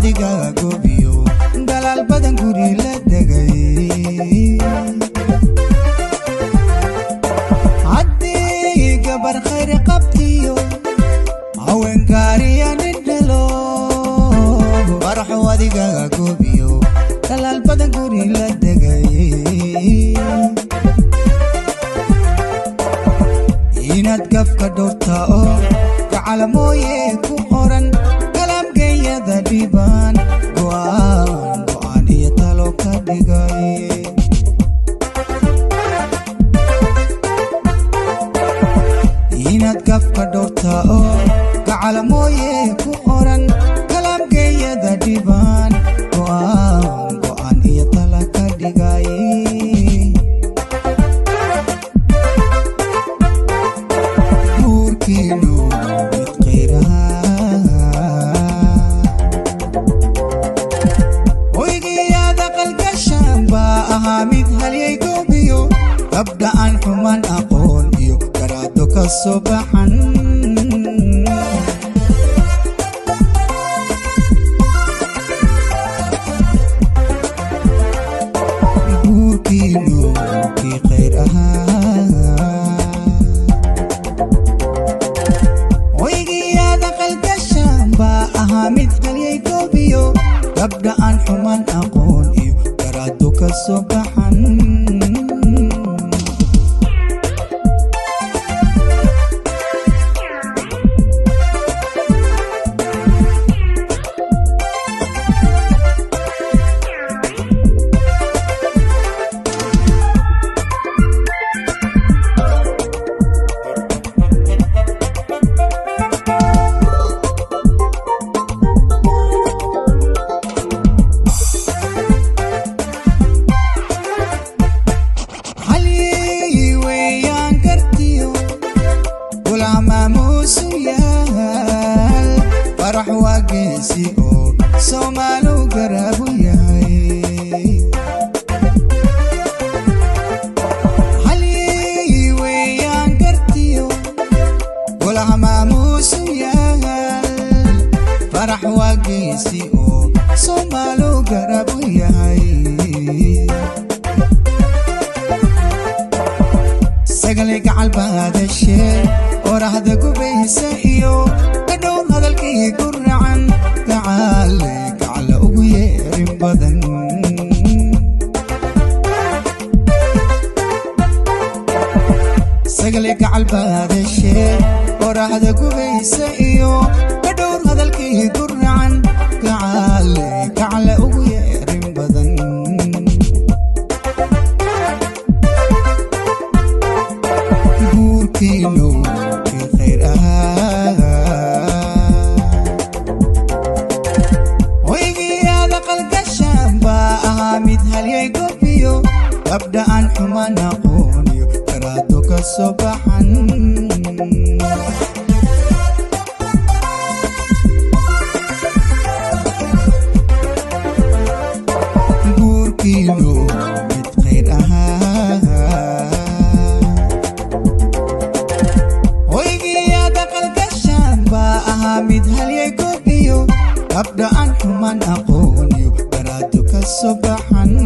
adiga goobiyo dalaal badan guri la degay haddii gabar khayr qabtiyo haweenkaariya nidhalo faraxo adiga goobiyo dalaal badan guri la degay inaad gafka dhowrta oo gacalamooye ku qoran kalaamgeeyada dhibaan go'aan go'aan iyo talo ka dhigay inaad gafka dhowrta oo gacalamooye ku qoran kalaamgeeyada dhibaan go'aan go'aan iyo tala ka dhigay guurkiinu mid khayraha hoygiyaada qalgashaan baa ahaa mid halyay goobiyo gabdha aan xuman aqoon iyo garaado ka soo baxan guurkiinu kii khayr ahaa hoygiyaada qalgashaan baa ahaa mid halyay goobiyo gabdha aan xuman aqoon iyo garaado ka soo baxan halii weeyaan gartiyo gulcamaamuusu yaal farax waa geesi oo soomaalu garaabu yahay halii weeyaan gartiyo gulcamaamuusu yaal farax waa geesi oo soomaalu garaabu yahay sagalay gacal baadashee orahda gubaysa iyo kadhown hadalkii ku racan gacaale gacala ugu yeerin badan sagalay gacal baadashee orahda gubaysa iyo kadhown hadalkii ku racan gacaale gacala ugu yeerin badan guurkiinu kii khayr ahaa hoygiyaada qalgashaan baa ahaa mid halyay gobiyo gabdha aan xuman aqooniyo garaado ka soo baxan guurkiinu mid khayr ahaa hoygiyaada qalgashaan baa ahaa mid halyay gobiyo gabdha aan xuman aqooniyo garaado ka soo baxan